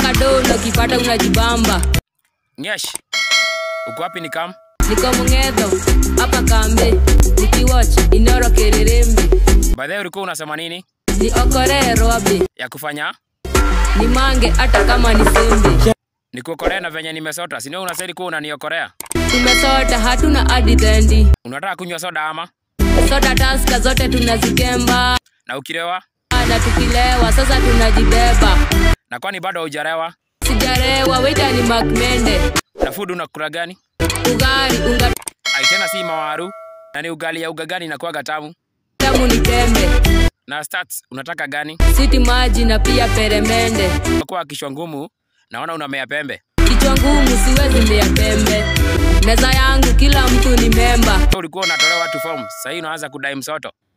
saka do na ukipata unajibamba Nyesh. Uko wapi nikam? niko mung'edho hapa kambe nikiwatch inoro kererembe By the way ulikuwa unasema nini? ni okoree roabe Ya kufanya? ni mange hata kama ni sembe Nikuokorea na venye nimesota. Si ndio unasema kuwa unaniokorea? tumesota hatuna hadi dhendi Unataka kunywa soda ama? soda taska zote tunazikemba Na ukilewa? na tukilewa sasa tunajibeba Na kwani bado haujarewa? sijarewa wita ni makmende Na food unakula gani? ugari unga Ai tena si mawaru. Na ni ugali ya uga gani inakuwaga tamu? tamu ni tembe Na stats unataka gani? siti maji na pia peremende Kwa kichwa ngumu naona unamea pembe. kichwa ngumu siwezi mia pembe meza yangu kila mtu ni memba Ulikuwa unatolewa tu form. Sasa hii unaanza kudai msoto.